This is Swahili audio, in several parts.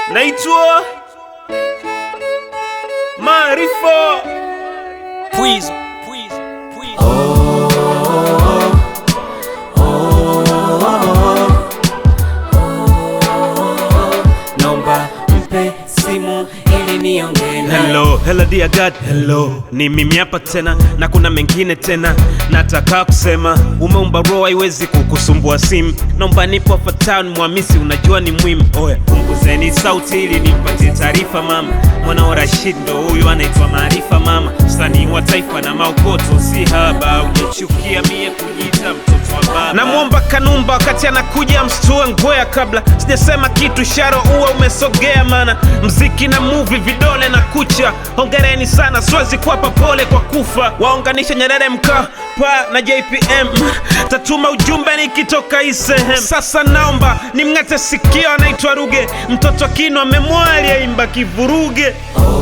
naitwa Maarifa Pwizo, pwizo, pwizo. Nomba mpe simu ili niongee naye. Hello, hello dear God, hello. Ni mimi hapa tena na kuna mengine tena nataka kusema. Umeumba roho haiwezi kukusumbua simu. Naomba nipo hapa town Mwamisi, unajua ni muhimu. Oya, punguzeni sauti ili nimpatie taarifa mama. Mwana wa Rashid ndo huyu anaitwa Maarifa mama, msanii wa taifa na maokoto si haba. Unachukia mie kujiita mtoto wa baba. Namwomba Kanumba wakati anakuja mstue ngwea kabla sijasema kitu, sharo uwa umesogea, mana mziki na movie vidole na kucha. Hongereni sana, siwezi kuwapa pole kwa kufa. Waunganisha Nyerere Mkapa na JPM, tatuma ujumbe nikitoka hii sehemu. Sasa naomba nimng'ate sikio, anaitwa Ruge, mtoto kino amemwali aimba kivuruge.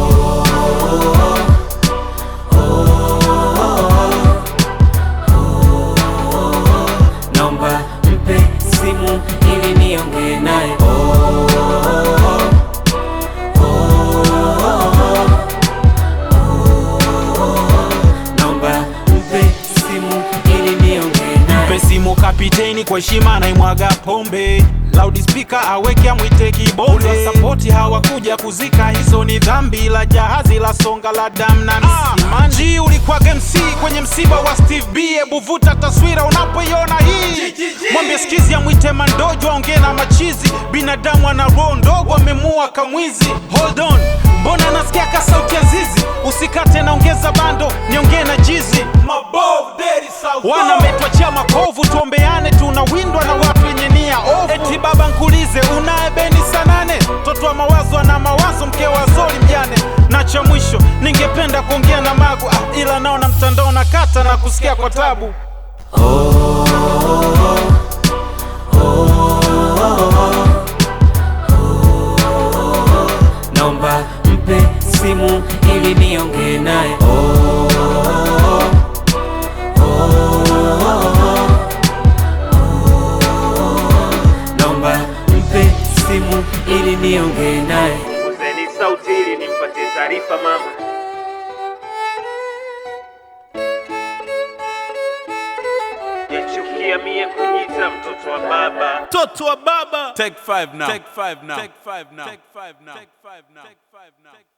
Nomba mpe simu ili niongee naye. Nomba mpe simu ili niongee naye. Mpe simu kapiteni kwa heshima naimwaga pombe loudspeaker aweke amwite kibonde sapoti hawakuja kuzika hizo ni dhambi la jahazi la songa la dam na msimanji ulikuwa MC kwenye msiba wa Steve B hebu vuta taswira unapoiona hii mwambie skizi amwite mandojo aongee na machizi binadamu ana roho ndogo amemua kamwizi hold on mbona nasikia ka sauti ya zizi usikate naongeza bando niongee na jizi wana metwachia makovu tuombeane tunawindwa na watu wenye nia ovu eti baba nkulize unaye beni sanane mtoto wa mawazo ana mawazo mke wa zoli mjane na cha mwisho ningependa kuongea na magu ah, ila naona mtandao na kata na kusikia kwa tabu Nomba mpe simu ili niongee naye. Nomba mpe simu ili niongee naye. Punguzeni sauti ili nimpatie taarifa mama. Yachukia mie kujiita mtoto wa baba, mtoto wa baba. Take five now. Take five now. Take five now. Take five now. Take five now. Take five now.